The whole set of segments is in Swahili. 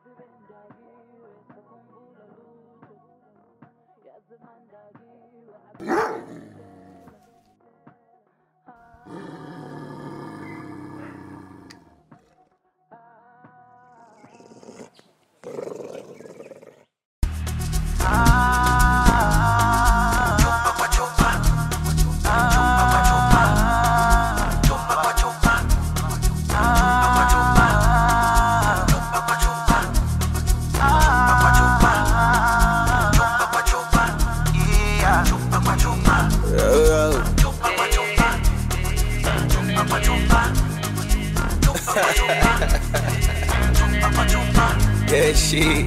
Yeah, shit.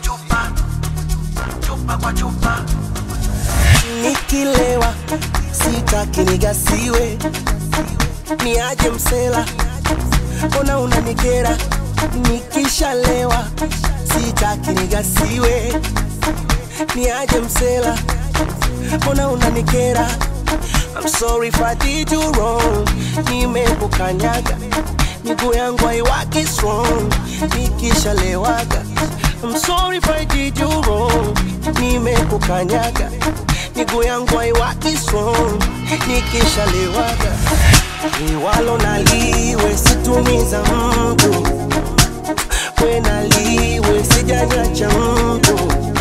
Nikilewa sitaki nigasiwe, niaje msela, mbona unanikera? Nikishalewa sitaki nigasiwe, niaje msela, mbona unanikera? I'm sorry if I did you wrong, nimekukanyaga miguu yangu haiwaki strong nikishalewaga. I'm sorry if I did you wrong, nimekukanyaga miguu yangu haiwaki strong nikishalewaga. Liwalo naliwe situmiza mtu, we naliwe sijanyacha mtu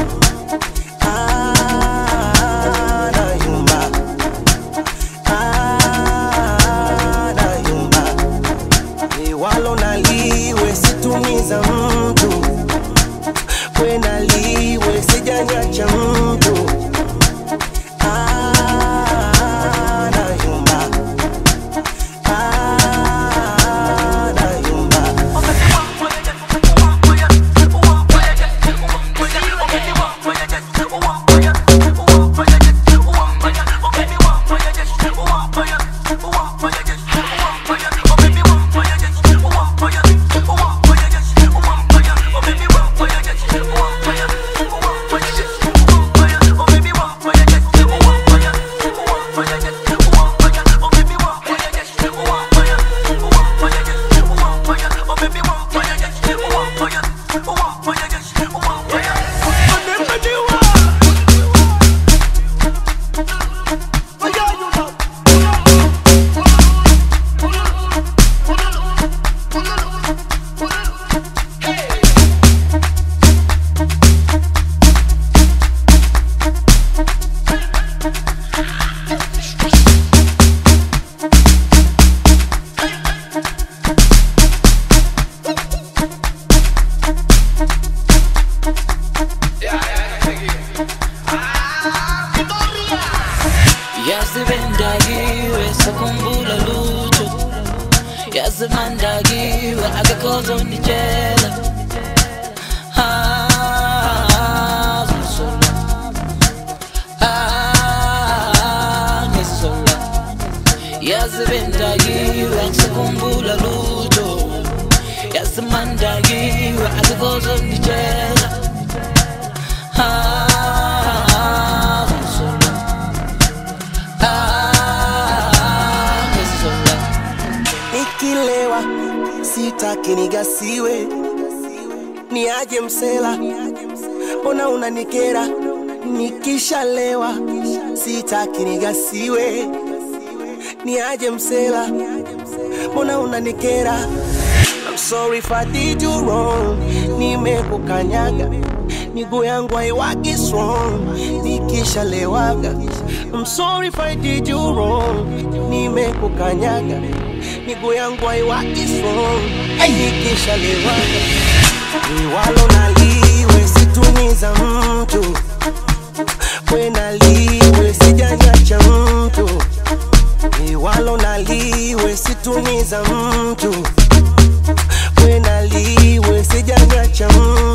Ah, nayumba. Ah, nayumba liwalo naliwe situmiza mtu we naliwe sijanyacha mtu Ah, nayumba. Ah, nayumba. yazibendakiwe sakhumbula lutho yazimandakiwe akekho ozonditshela Ah, ngizola. Ah, ngizola. yazibendakiwe sakhumbula lutho yazimandakiwe akekho ozonditshela Ah, ngizola. Ah, ngizola. nikilewa sitaki nigasiwe, niaje msela, mbona unanikera? Nikishalewa sitaki nigasiwe, niaje msela, mbona unanikera? I'm sorry if I did you wrong, nimekukanyaga miguu yangu haiwaki strong nikishalewaga. I'm sorry if I did you wrong, nimekukanyaga miguu yangu haiwaki strong nikishalewaga. Liwalo naliwe situmiza mtu, we naliwe sijanyacha mtu, liwalo naliwe situmiza mtu, we naliwe sijanyacha mtu